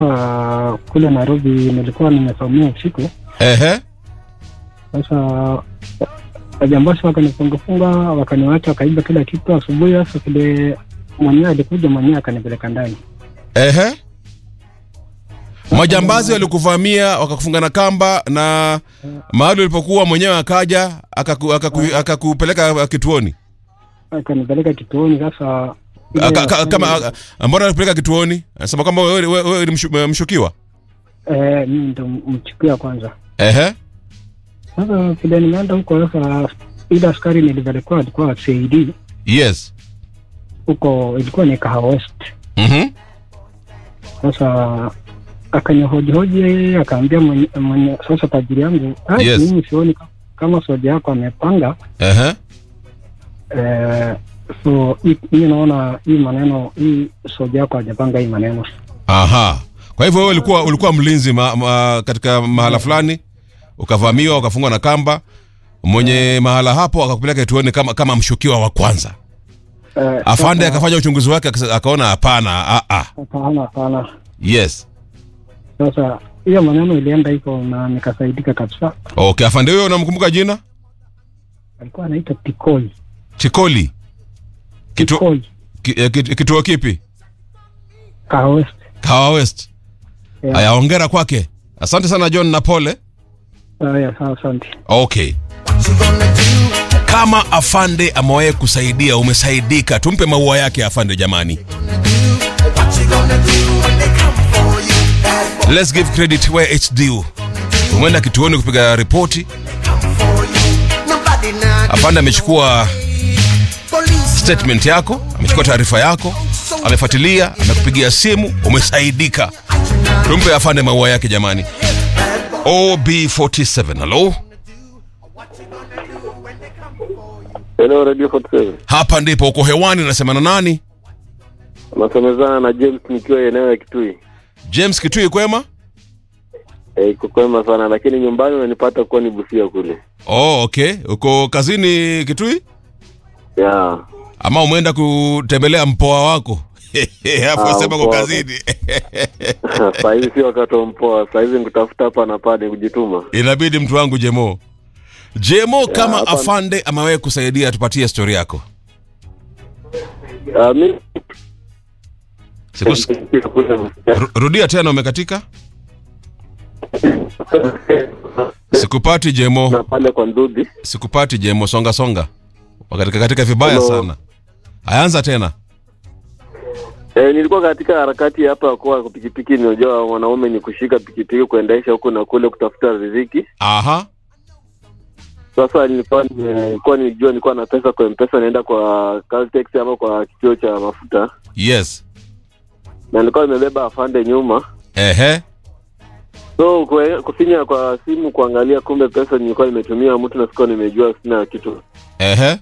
uh, kule Nairobi nilikuwa nimesomea usiku. Ehe. Sasa wajambazi wakanifungafunga, wakaniwacha, wakaiba kila kitu. Asubuhi sasa vile mwenyewe alikuja mwenyewe akanipeleka ndani. Ehe. Majambazi walikuvamia wakakufunga na kamba na mahali ulipokuwa mwenyewe akaja akaku, akaku, akakupeleka kituoni. akanipeleka kituoni. Sasa ile Aka, aka, askari- kama aka- mbona alikupeleka kituoni? Anasema kwamba wewe wewe- wewe ni mshu- mshukiwa. eh, mimi ndo mchukia kwanza. Ehe. Sasa vile nimeenda huko sasa, ile askari nilipelekwa alikuwa CID Yes. huko, ilikuwa ni Kahawa West. Mhm. Sasa akanihojihoji akaambia mwenye, mwenye sasa tajiri yangu "Ah, Yes. mimi sioni ka- kama soja yako amepanga Ehe. eh, so hii hii naona hii maneno hii soja yako hajapanga hii maneno Aha. Kwa hivyo wewe ulikuwa ulikuwa mlinzi ma, ma, katika mahala fulani ukavamiwa ukafungwa na kamba mwenye mahala hapo akakupeleka kituoni kama kama mshukiwa wa kwanza. eh, Afande sasa- akafanya uchunguzi wake akasa- akaona hapana. Ah ah. hapana hapana Yes. sasa hiyo maneno ilienda hivyo na nikasaidika kabisa Okay, afande huyo unamkumbuka jina? alikuwa anaitwa Tikoi Chikoli. Kitu, Tikoi ki, eh, kit- kituo kipi? Kahawa West Kawa West. Yeah. Aya, hongera kwake. Asante sana John na pole. haya sawa asante Okay. Kama afande amewahi kusaidia, umesaidika, tumpe maua yake afande jamani. Let's give credit where it's due. Umeenda kituoni kupiga ripoti, afande amechukua statement yako, amechukua taarifa yako, amefuatilia, amekupigia simu, umesaidika. Tumpe afande maua yake jamani. OB47, hello? Hello Radio 47. Hapa ndipo uko hewani, unasema na nani? Nasemezana na James nikiwa eneo ya Kitui. James Kitui, kwema? Eh, iko kwema sana lakini nyumbani unanipata kuwa ni Busia kule. Oh, okay. Uko kazini Kitui Yeah. ama umeenda kutembelea mpoa wako? Hapo Ah, sema uko mpoa. kazini. Saa hizi si wakati wa mpoa, saa hizi nikutafuta hapa na pale kujituma. Inabidi mtu wangu Jemo. Jemo, kama hapa- afande amewahi kusaidia, tupatie story yako. Ah, mimi Sikus... Ru- Rudia tena, umekatika. Sikupati na Jemo, pale kwa Ndudi. sikupati Jemo, songa songa. Wakatika katika vibaya Hello. sana. Ayaanza tena. Eh, nilikuwa katika harakati hapa kwa pikipiki, ninajua wanaume ni kushika pikipiki kuendesha huku na kule kutafuta riziki. Aha. Sasa nilikuwa nilikuwa nijua nilikuwa na pesa kwa M-Pesa naenda kwa Caltex ama kwa kituo cha mafuta Yes. na nilikuwa nimebeba afande nyuma Ehe. so kwe- kufinya kwa simu kuangalia, kumbe pesa nilikuwa nimetumia mtu na sikuwa nimejua, sina kitu Ehe.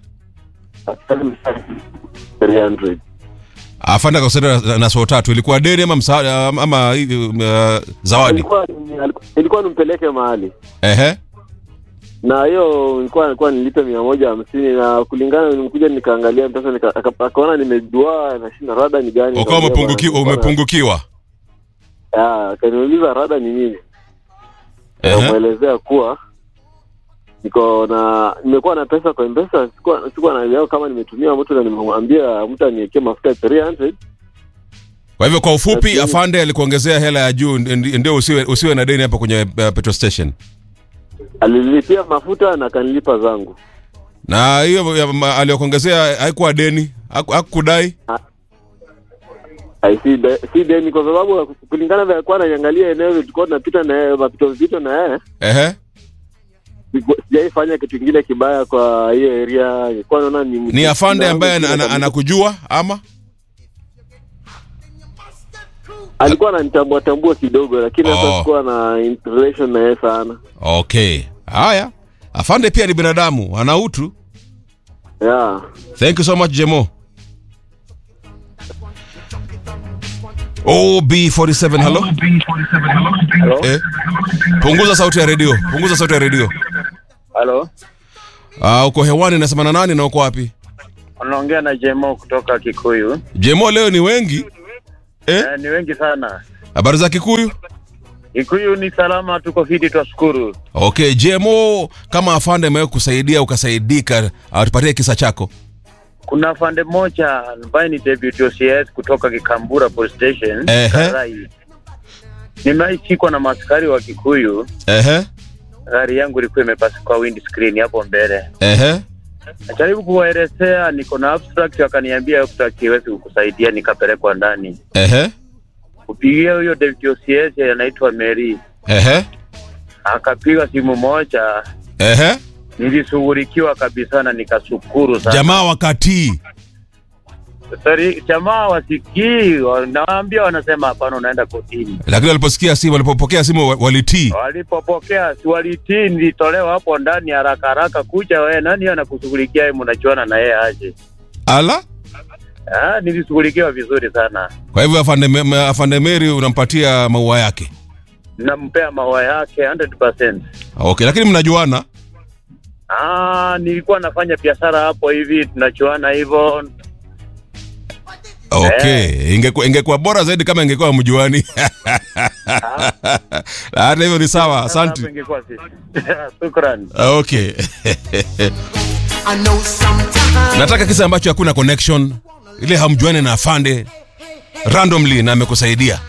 300 Afande akakusaidia na- na soo tatu. Ilikuwa deni ama msaada ama hivi uh, zawadi? ilikuwa ilikuwa- ilikuwa nimpeleke mahali Ehe. na hiyo ilikuwa ilikuwa nilipe mia moja hamsini na kulingana nimekuja nikaangalia pesa nika, aka- akaona nimejua nashinda rada ni gani, Ukawa Nikamwambia umepungukiwa bwana, umepungukiwa. Ah, akaniuliza rada ni nini Ehe. nikamwelezea kuwa niko na nimekuwa na pesa kwa mpesa sikuwa sikuwa naelewa kama nimetumia mtu na nimemwambia mtu aniwekee mafuta 300 Kwa hivyo kwa ufupi, Lakini- afande alikuongezea hela ya juu ndi- ndio usiwe usiwe na deni hapo kwenye uh, petrol station. alilipia mafuta na akanilipa zangu Na hiyo ya ma- aliyokuongezea haikuwa deni, haku- hakukudai. Ai, si, de, si deni kwa sababu kulingana vile alikuwa ananiangalia eneo tulikuwa tunapita na yeye mapito vizito na yeye Ehe. siku- sijaifanya kitu kingine kibaya kwa hiyo area nilikuwa naona ni Ni afande na- ambaye ana- ana- anakujua ama? alikuwa ananitambua tambua kidogo lakini sasa Oh. sikuwa na relation na yeye sana Okay. Haya. Afande pia ni binadamu, ana utu. yeah Thank you so much Jemo. OB47 hello. Eh. Punguza sauti ya redio. Punguza sauti ya redio. Halo, Ah, uko hewani nasema na nani na uko wapi? unaongea na Jemo kutoka Kikuyu. Jemo leo ni wengi. Eh? Eh, ni wengi sana. habari za kikuyu Ikuyu ni salama, tuko fiti, twashukuru. okay jmo kama afande amewe kusaidia ukasaidika atupatie kisa chako Kuna afande mmoja ambaye ni deputy OCS kutoka Kikambura police station Ehe. Karai. Nimeishikwa na maskari wa Kikuyu, ehe gari yangu ilikuwa imepasuka windscreen hapo mbele. ehe Najaribu kuwaelezea niko na abstract, wakaniambia abstract iwezi kukusaidia, nikapelekwa ndani. ehe Kupigia huyo deputy OCS anaitwa Mary, ehe akapiga simu moja, ehe nilishughulikiwa kabisa na nikashukuru sana. jamaa wakati Sorry, jamaa wasikii, wanaambia wanasema hapana, unaenda kotini. lakini waliposikia simu walipopokea simu wa- walitii Walipopokea si walitii, nilitolewa hapo ndani haraka haraka. Kuja wewe, nani anakushughulikia yeye? Mnajuana na yeye aje? ala Ah, nilishughulikiwa vizuri sana, kwa hivyo afande, Me- afande meri unampatia maua yake nampea maua yake 100%. okay lakini mnajuana Ah, nilikuwa nafanya biashara hapo hivi, tunajuana hivyo. okay ingekuwa ingekuwa bora zaidi kama ingekuwa mjuani hata hivyo ni sawa Hapo asante ingekuwa sisi. Shukran. okay I know sometimes nataka kisa ambacho hakuna connection ile hamjuani na afande randomly na amekusaidia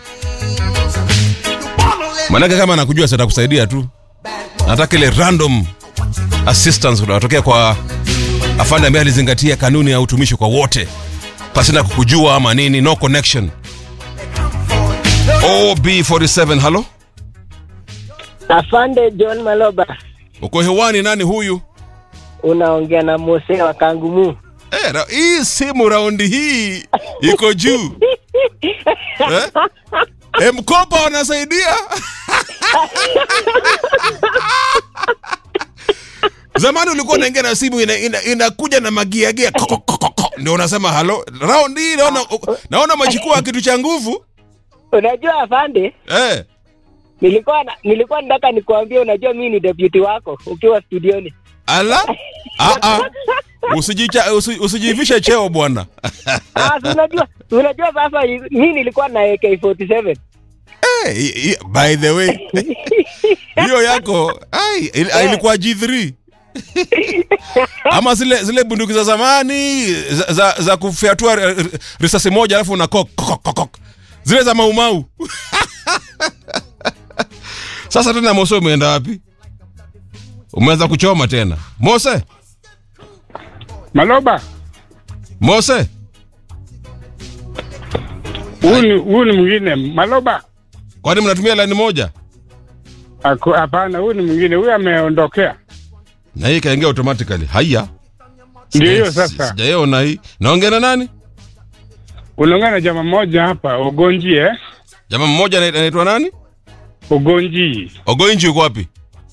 manake kama anakujua sasa atakusaidia tu nataka ile random assistance unatokea kwa afande ambaye alizingatia kanuni ya utumishi kwa wote pasina kukujua ama nini no connection ob47 halo Afande John Maloba, uko hewani nani huyu unaongea na Mose wa Kangumu. Eh, ra- hii simu raundi hii iko juu eh? Eh, mkopa wanasaidia zamani ulikuwa unaingia na simu inakuja ina, inakuja na magiagia ko- ko- ko- ko- ko. ndio unasema halo raundi hii naona, naona machukua kitu cha nguvu Unajua afande, eh. nilikuwa na, nilikuwa nataka nikuambie, unajua mimi ni deputy wako ukiwa studioni. ala ah, ah. Usijicha, usi, usijivishe cheo bwana Ah, si unajua unajua sasa mimi nilikuwa na AK47. Eh, i- i- by the way hiyo yako ai, il- ilikuwa G3 ama zile zile bunduki za zamani za, za, za kufyatua ri- ri- risasi moja alafu una kok, kok, kok, kok. zile za maumau sasa tena Mose umeenda wapi umeanza kuchoma tena Mose Maloba, Mose huyu ni huyu ni mwingine. Maloba, kwani mnatumia laini moja ako- hapana, huyu ni mwingine. Huyu ameondokea. na hii ikaingia automatically haya Ndio hiyo Sija- sasa. sijaiona hii naongea na nani Unaongea na jamaa mmoja hapa Ogonji, eh? jamaa mmoja ana- anaitwa nani Ogonji ogoinji uko wapi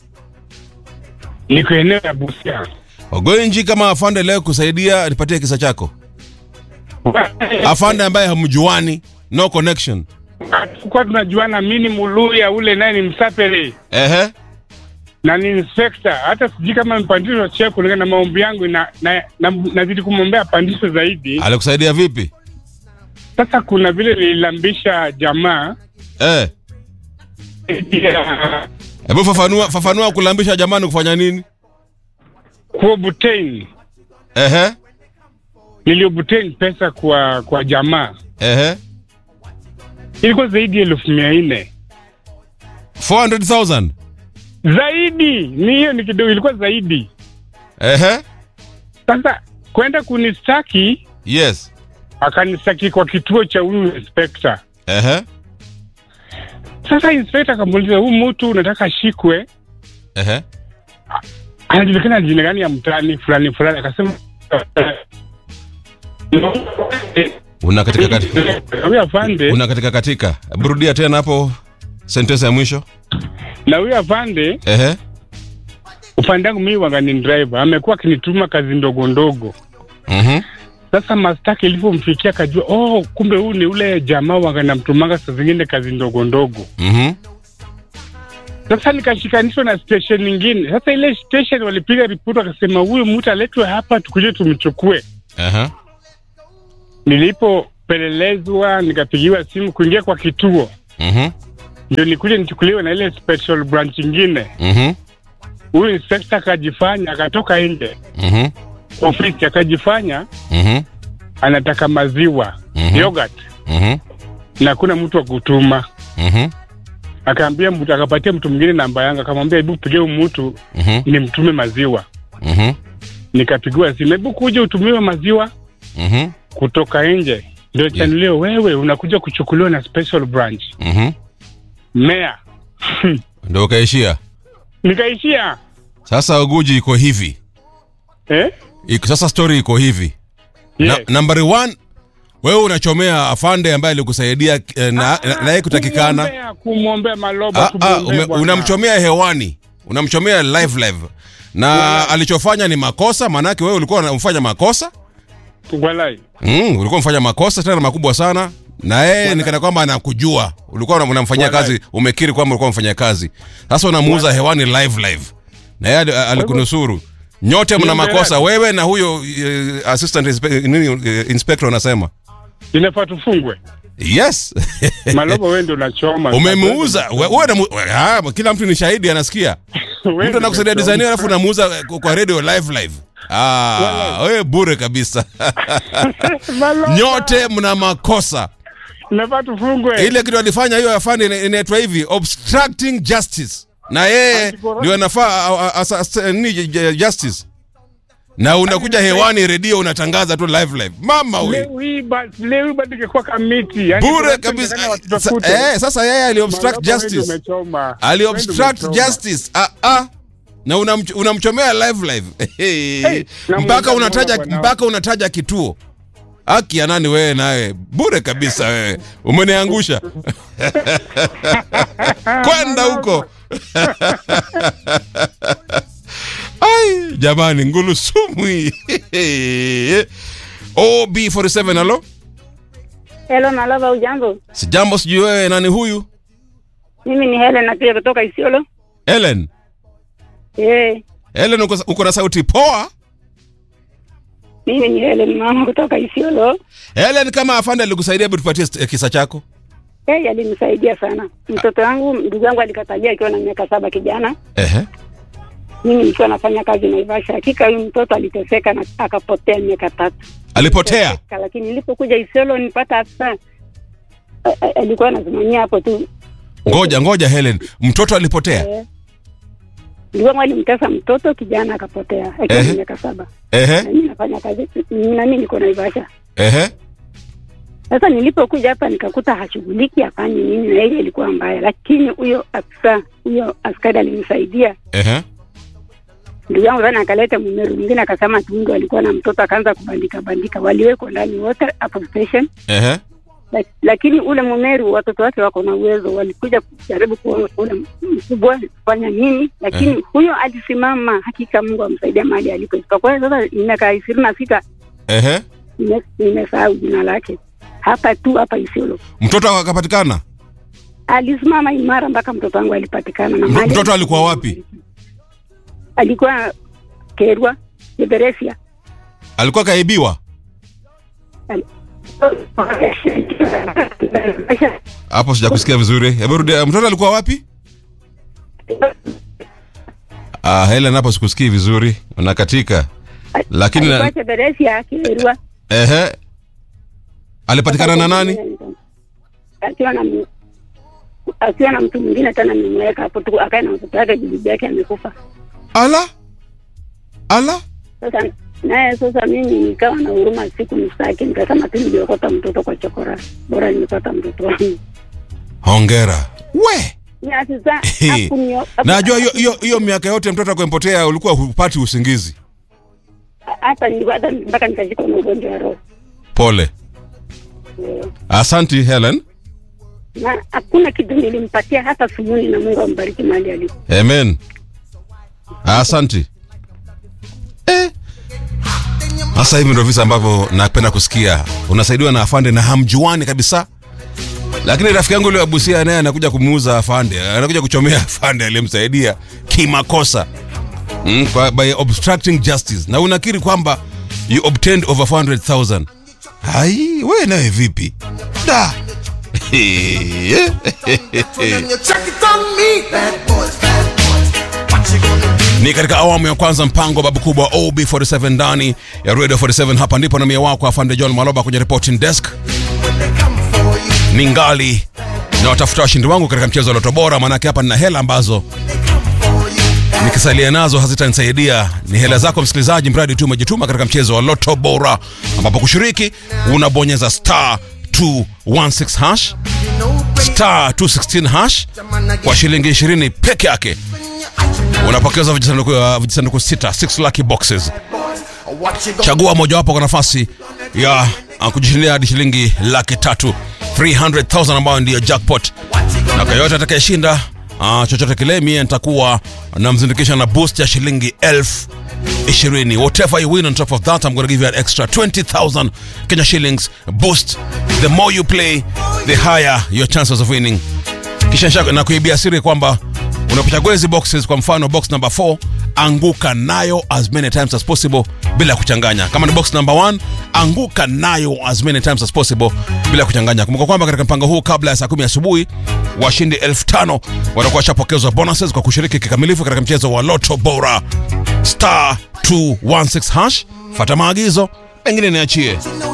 niko eneo ya Busia. ogoinji kama afande leo kusaidia nipatie kisa chako afande ambaye hamjuani no connection Tulikuwa tunajuana, mimi ni Muluya, ule naye ni Msapele ehe na ni inspector. Hata sijui kama mpandisho cheo kulingana na maombi yangu, na na- na- nazidi kumwombea pandisho zaidi. alikusaidia vipi Sasa kuna vile nililambisha jamaa eh ya hebu fafanua fafanua kulambisha jamani kufanya nini kuobtain, ehe niliobtain pesa kwa kwa jamaa ehe ilikuwa zaidi ya elfu mia nne 400000 zaidi ni hiyo ni kidogo ilikuwa zaidi ehe sasa kwenda kunistaki yes akanistaki kwa kituo cha huyu inspekta ehe sasa inspekta akamuuliza huu mtu unataka ashikwe ehe anajulikana jina gani ya mtani fulani fulani akasema una katika katika huyu afande una katika katika burudia tena hapo sentence ya mwisho na huyu afande ehe upande wangu mimi wanga ni driver amekuwa akinituma kazi ndogo ndogo mhm sasa mastaki ilivyomfikia akajua oh kumbe huu ni ule jamaa wanga namtumanga saa zingine kazi ndogo ndogo mhm sasa nikashikanishwa na station nyingine sasa ile station walipiga ripoti wakasema huyu mtu aletwe hapa tukuje tumchukue ehe nilipopelelezwa nikapigiwa simu kuingia kwa kituo Mhm. ndio nikuje nichukuliwe na ile special branch ingine. Mhm. Huyu inspector akajifanya, akatoka nje Mhm. ofisi, akajifanya Mhm. anataka maziwa Mhm. yogurt, Mhm. na kuna mtu wa kutuma. Mhm. Akaambia mtu, akapatia mtu mwingine namba yangu, akamwambia hebu pigie huyu mtu Mhm. nimtume maziwa. Mhm. Nikapigiwa simu, hebu kuja utumiwe maziwa Mhm. kutoka nje. Ndio chanulio, wewe unakuja kuchukuliwa na special branch Mhm. mea. Ndio ukaishia. Nikaishia Sasa Oguji iko hivi. eh? Iko, sasa story iko hivi. Yes. Na, number one, wewe unachomea afande ambaye alikusaidia eh, na na- naye kutakikana. Kumwombea- kumwombea maloba Ah, ah, tumwombee ume- bwana. unamchomea hewani, unamchomea live live, na alichofanya ni makosa, maanake wewe ulikuwa unamfanya makosa Walai. mm, ulikuwa unamfanya makosa tena makubwa sana, na yeye ni kana kwamba anakujua, ulikuwa unam- unamfanyia Walai. kazi, umekiri kwamba ulikuwa unamfanyia kazi, sasa unamuuza hewani live live, na yeye ali- alikunusuru. Nyote mna Niendelee. makosa, wewe na huyo eh, assistant inspe- nini, eh, inspector anasema Inafaa tufungwe yes maloba, wewe ndio unachoma. umemuuza we- wewe na mu- ah, kila mtu ni shahidi anasikia Wewe mtu ndio anakusaidia unachoma. design alafu unamuuza eh, kwa radio live live ah wewe bure kabisa Maloba, nyote mna makosa inafaa tufungwe. ile kitu alifanya hiyo afande ina- inaitwa hivi obstructing justice na yeye Anti-corruption. ndio anafaa a- a- asa- asa- ni ju- ju- justice na unakuja hewani redio unatangaza tu live live mama we Leo hii ba- leo hii bado ingekuwa kamiti. Yaani bure watu kabisa wanataka watu Sa- tafute. eh, sasa yeye ali obstruct Maloba, wewe ndio justice umechoma. ali Wewe ndio obstruct umechoma. justice ah, ah. na unamch- unamchomea live live Hey, na mpaka Mungu unataja bwana. mpaka unataja kituo haki ya nani wewe nawe bure kabisa wewe umeniangusha kwenda huko ai jamani ngulu sumu hii ob47 halo Hello Malava, ujambo? sijambo sijui wewe nani huyu Mimi ni Helen napiga kutoka Isiolo. Ellen Eh, Ellen uko, uko na sauti poa mimi ni Helen mama kutoka Isiolo. Helen, kama afande alikusaidia, hebu tupatie st- kisa chako. Yeye alinisaidia sana. Mtoto wangu, ndugu yangu alikatalia akiwa na miaka saba kijana. Ehe. Mimi nikiwa nafanya kazi Naivasha. Hakika huyu mtoto aliteseka na akapotea miaka tatu. Alipotea. Teseka, Lakini nilipokuja Isiolo nipata afisa a- a- alikuwa anasimamia hapo tu. Ngoja ngoja, Helen, mtoto alipotea. Eh. Ndugu yangu alimtesa mtoto kijana akapotea akiwa Ehe. na miaka saba. Ehe. Na mimi nafanya kazi na mimi niko Naivasha. Ehe. Sasa nilipokuja hapa nikakuta hashughuliki afanye nini, na ile ilikuwa mbaya, lakini huyo afisa huyo askari alinisaidia. Ehe. Ndugu yangu sana akaleta mumeru mwingine akasema tundu alikuwa na mtoto, akaanza kubandika bandika, waliwekwa ndani wote hapo station, Ehe. Lak- lakini ule mumeru watoto wake wako na uwezo, walikuja kujaribu kuona ule mkubwa kufanya nini, lakini Mhm. huyo alisimama. Hakika Mungu amsaidia mahali alipo. Isipokuwa sasa miaka ishirini na sita Ehe. nime- nimesahau jina lake, hapa tu hapa Isiolo. Mtoto akapatikana. alisimama imara mpaka mtoto wangu alipatikana. Na M- mahali mtoto alikuwa wapi? Alikuwa Kerwa Liberesia. Alikuwa kaibiwa. Hapo sijakusikia vizuri. Hebu rudi. Mtoto alikuwa wapi? Ah, Helen, hapo sikusikii vizuri. Unakatika. Lakini na- alikuwa Liberesia Kerwa. Ehe. Alipatikana na nani? Akiwa na mu- akiwa na mtu mwingine tena nimeweka hapo tu, akae na mtoto wake, bibi yake amekufa. Ala. Ala. Sasa naye sasa mimi nikawa na huruma, siku mstaki, nikasema tu niliokota mtoto kwa chokora, bora nimepata mtoto wangu. Hongera. We. Ni afisa He. hakunio- Najua hiyo hiyo hiyo miaka yote mtoto akwempotea ulikuwa hupati usingizi. hata nilikuwa hata mpaka nikashikwa na ugonjwa wa roho Pole. Asanti Helen. na hakuna kitu nilimpatia hata sumuni, na Mungu ambariki mahali alipo. Amen. Asanti. Eh. Sasa hivi ndio visa ambavyo napenda kusikia. Unasaidiwa na afande na hamjuani kabisa. Lakini rafiki yangu yule wa Busia naye anakuja kumuuza afande, anakuja kuchomea afande aliyemsaidia kimakosa. Mm, kwa, by obstructing justice. Na unakiri kwamba you obtained over 400,000. Hai, wewe nawe vipi? Da. When you check it on me, bad boys, bad boys. What you gonna do? ni katika awamu ya kwanza mpango wa babu kubwa ob47 ndani ya radio 47 hapa ndipo na mie wako afande john maloba kwenye reporting desk When they come for you, ni ngali na watafuta washindi wangu katika mchezo wa loto bora maanake hapa nina hela ambazo they come for you. nikisalia nazo hazitanisaidia ni hela zako msikilizaji mradi tu umejituma katika mchezo wa loto bora ambapo kushiriki unabonyeza star 216 hash You know, baby, star 216 hash the man again. kwa shilingi 20 peke yake When you acting up, unapokezwa vijisanduku uh, vijisanduku sita 6 lucky boxes boys, what you gonna chagua mojawapo kwa nafasi ya uh, kujishindia hadi shilingi laki tatu 300000 ambayo ndiyo jackpot What you na gonna kwa yote atakayeshinda uh, chochote kile mie nitakuwa namzindikisha na boost ya shilingi elfu ishirini whatever you win on top of that i'm going to give you an extra 20000 kenya shillings boost the more you play the higher your chances of winning kisha nisha- na kuibia siri kwamba unapochagua hizi boxes kwa mfano box number 4 anguka nayo as many times as possible bila kuchanganya kama ni box number 1 anguka nayo as many times as possible bila kuchanganya kumbuka kwamba katika mpango huu kabla ya saa kumi asubuhi washindi elfu tano watakuwa washapokezwa bonuses kwa kushiriki kikamilifu katika mchezo wa loto bora star 216 hash fata maagizo mengine niachie you know